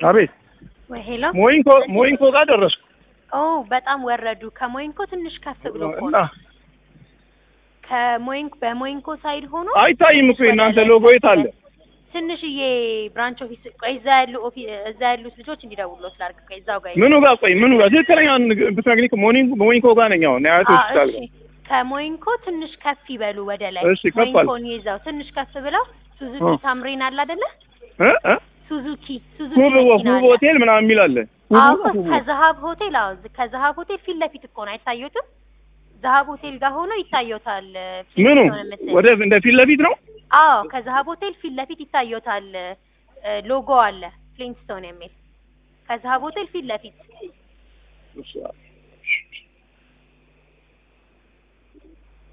አቤት ወይ ሄሎ ሞይንኮ ሞይንኮ ጋር ደረስኩ ኦ በጣም ወረዱ። ከሞይንኮ ትንሽ ከፍ ብሎ እኮ እና ነው። ከሞይንኮ በሞይንኮ ሳይድ ሆኖ አይታይም እኮ የእናንተ ሎጎ የት አለ? ትንሽዬ ብራንች ኦፊስ ቆይ፣ እዛ ያሉ ኦፊ እዛ ያሉት ልጆች እንዲደውሉት ላድርግ። ቆይ እዛው ጋር ምኑ ጋር ቆይ ምኑ ጋር ትክክለኛ ብትነግሪኝ እኮ ሞኒንኮ ሞይንኮ ጋር ነኝ አሁን አያት አዎ፣ ሆስፒታል እሺ። ከሞይንኮ ትንሽ ከፍ ይበሉ ወደ ላይ። እሺ፣ ከፍ አልኩ። ሞይንኮን ይዘው ትንሽ ከፍ ብለው ሱዙኪ እ። ታምሬን አለ አይደለ? እ እ ሱዙኪ ሱዙኪ ሁብ መኪና ሁብ አለ። ሆቴል ምናምን የሚል አለ። ሁብ አዎ ሁብ ከዛሀብ ሆቴል አዎ ዝ- ከዛሀብ ሆቴል ፊት ለፊት እኮ ነው አይታዩትም? ዛሀብ ሆቴል ጋር ሆኖ ይታዩታል። ፊት ምኑ ነው የምትል። ወደ እንደ ፊት ለፊት ነው። አዎ ከዛሀብ ሆቴል ፊት ለፊት ይታዩታል። እ፣ ሎጎ አለ ፍሊንስቶን የሚል ከዛሀብ ሆቴል ፊት ለፊት እሺ